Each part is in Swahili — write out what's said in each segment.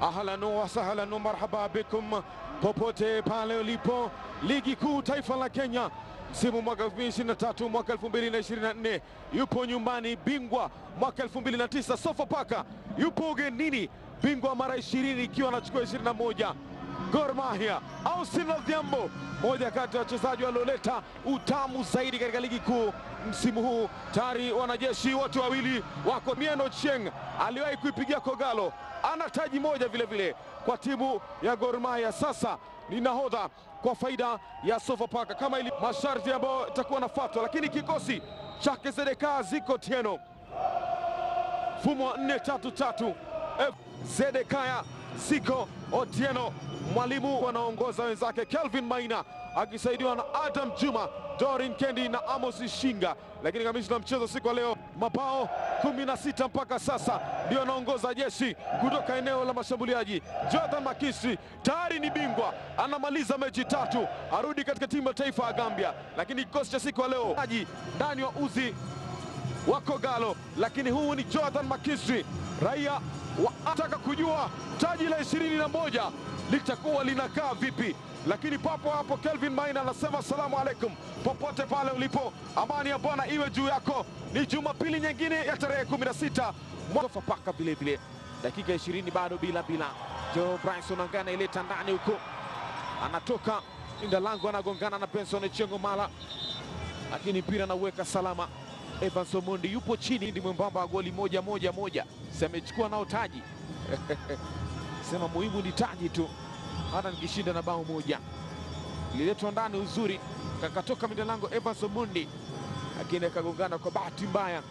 Ahlan wa sahlan wa marhaba bikum popote pale ulipo. Ligi kuu taifa la Kenya msimu mwaka 2023 mwaka 2024, yupo nyumbani bingwa mwaka 2009 Sofapaka, yupo ugenini bingwa mara 20 ikiwa anachukua 21 Gor Mahia. Austin Odhiambo, moja kati ya wachezaji walioleta utamu zaidi katika ligi kuu msimu huu. Tayari wanajeshi wote wawili wako. Mieno Chieng aliwahi kuipigia Kogalo, ana taji moja vile vile kwa timu ya Gor Mahia. Sasa ni nahodha kwa faida ya Sofapaka kama ili masharti ambayo itakuwa nafuatwa, lakini kikosi chake Zedeka Ziko Tieno, mfumo wa 4-3-3 Zedekaya Ziko Otieno, mwalimu wanaongoza wenzake Kelvin Maina akisaidiwa na Adam Juma, Dorin Kendi na Amos Shinga. Lakini kamishna mchezo siku ya leo, mabao 16 mpaka sasa, ndio anaongoza jeshi kutoka eneo la mashambuliaji. Jonathan Makisi tayari ni bingwa, anamaliza mechi tatu, arudi katika timu ya taifa ya Gambia. Lakini kikosi cha siku ya leo aji ndani wa uzi wa Kogalo, lakini huu ni Jonathan Makisi, raia wataka kujua taji la ishirini na moja litakuwa linakaa vipi, lakini papo hapo Kelvin Maina anasema asalamu alaikum, popote pale ulipo, amani ya Bwana iwe juu yako. Ni Jumapili nyingine ya tarehe 16 Sofapaka vile vile, dakika 20 bado bila bila. Joe Bryson angana ileta ndani huko, anatoka inda lango, anagongana na Benson Chengo Mala, lakini mpira anauweka salama. Evans Omondi yupo chini, ndi mwembamba wa goli moja moja moja, si amechukua nao taji sema muhimu ni taji tu, hata nikishinda na bao moja. Ililetwa ndani uzuri, kakatoka midalango Evans Omondi, lakini akagongana kwa bahati mbaya,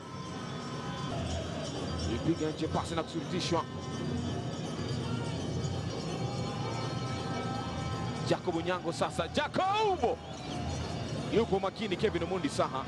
ipiga nje pasi na kusurutishwa. Jacob Onyango sasa, Jacob yupo makini, Kevin Omondi saha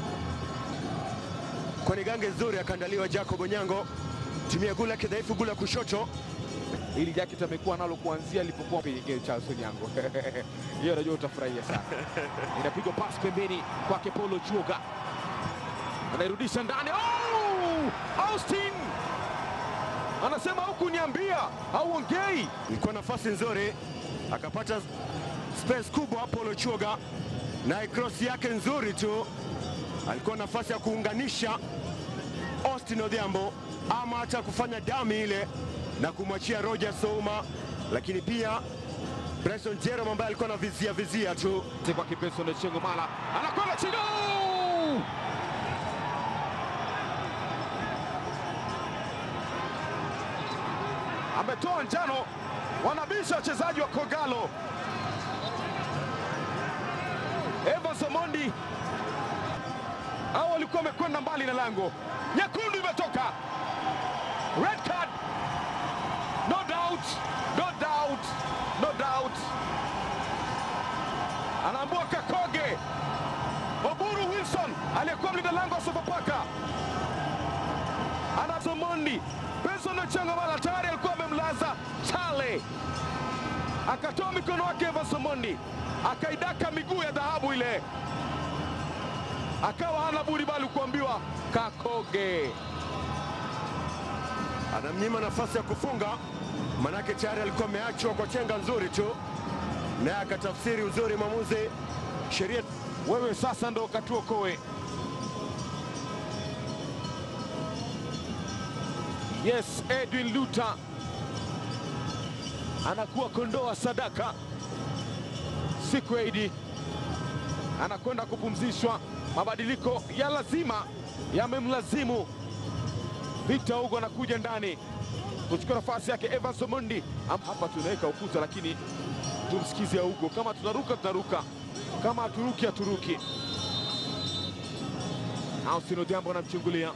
kwenye gange nzuri akaandaliwa Jacob Onyango, tumia gula kidhaifu, gula kushoto. ili jacket amekuwa nalo kuanzia alipokuwa kwenye Charles Onyango. Hiyo najua utafurahia sana. Inapigwa pasi pembeni kwake Paulo Chuoga, anairudisha ndani. Oh! Austin anasema huku niambia, hauongei. Ilikuwa nafasi nzuri, akapata space kubwa Apollo Chuoga, naye cross yake nzuri tu, alikuwa nafasi ya kuunganisha Austin Odhiambo ama hata kufanya dami ile na kumwachia Roger Souma, lakini pia Bryson Jerome ambaye alikuwa anavizia vizia tu. kwake Benson Chengo Mala anakwenda chini. Oh! ametoa njano, wanabisha wachezaji wa Kogalo. Evans Omondi hao walikuwa wamekwenda mbali na lango, nyekundu imetoka, red card, no doubt, no doubt, no doubt. Anaambua Kakoge Oburu Wilson aliyekuwa mlinda lango wa Sofapaka anasomondi Benson Ochengo Mala tayari alikuwa amemlaza Chale, akatoa mikono wake Evans Omondi akaidaka miguu ya dhahabu ile, akawa hana budi bali kuambiwa Kakoge. Anamnyima nafasi ya kufunga, manake tayari alikuwa ameachwa kwa chenga nzuri tu, naye akatafsiri uzuri mwamuzi sheria Wewe sasa ndo katuokoe. Yes, Edwin Luta anakuwa kondoa sadaka siku ya Idi, anakwenda kupumzishwa. Mabadiliko ya lazima yamemlazimu Victor Hugo anakuja ndani kuchukua nafasi yake Evans Omondi. Am- Hapa tunaweka ukuta, lakini tumsikize Hugo. Kama tunaruka tunaruka, kama haturuki haturuki. Austin Odhiambo anamchungulia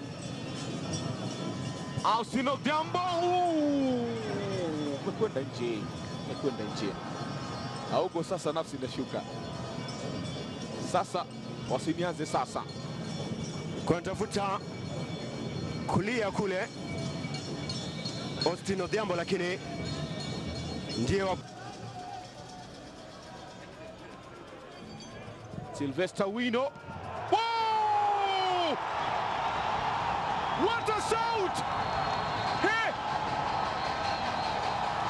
Austin Odhiambo, umekwenda nje, umekwenda nje. Augo sasa, nafsi inashuka sasa, wasinianze sasa. kunatafuta kulia kule Austin Odhiambo, lakini ndiye wa Sylvester Wino. Whoa! What a shout! Hey!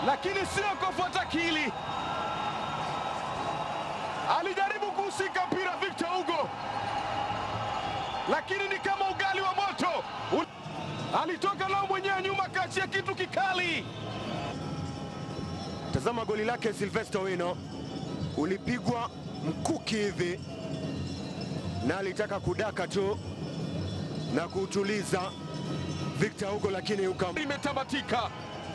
lakini sio kufuata kili. Alijaribu kuhusika mpira Victor Hugo, lakini ni kama ugali wa moto. U- Alitoka nao mwenyewe nyuma, kaachia kitu kikali. Tazama goli lake Silvester Wino, ulipigwa mkuki hivi na alitaka kudaka tu na kuutuliza Victor Hugo, lakini ukam Imetamatika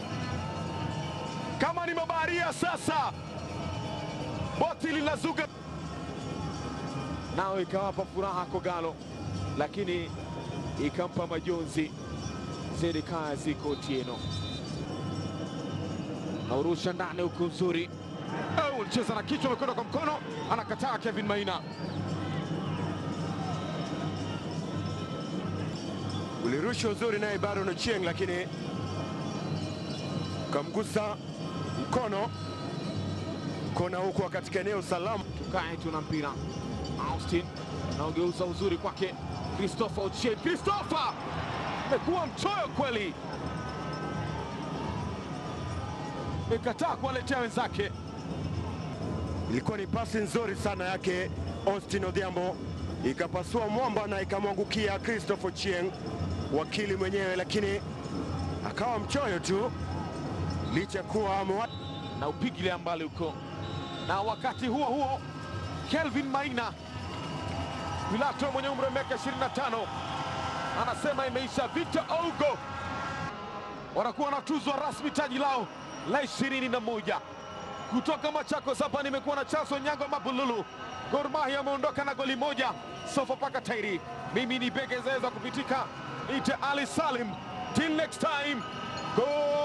kama ni mabaharia sasa, boti linazuga, nao ikawapa furaha Kogalo, lakini ikampa majonzi Zedekaya Otieno. Naurusha ndani huku nzuri, Oh, cheza na kichwa, amekwenda kwa mkono, anakataa Kevin Maina. ulirusha uzuri naye Baron Ochieng, lakini ukamgusa mkono kona, huku katika eneo salama. Tukae tuna mpira. Austin anaogeuza uzuri kwake Christopher Ochieng. Christopher amekuwa mchoyo kweli, amekataa kuwaletea wenzake. Ilikuwa ni pasi nzuri sana yake Austin Odhiambo, ikapasua mwamba na ikamwangukia Christopher Ochieng, wakili mwenyewe, lakini akawa mchoyo tu licha kuwa amewa... na upigilia mbali huko, na wakati huo huo Kelvin Maina Pilato mwenye umri wa miaka 25 anasema imeisha. Victor Ogo wanakuwa wanatuzwa rasmi taji lao la ishirini na moja kutoka Machakos. Hapa nimekuwa na Charles Onyango Mabululu. Gor Mahia ameondoka na goli moja, Sofapaka Tairi. Mimi ni Bege Zeza kupitika, ite Ali Salim. Till next time, Gor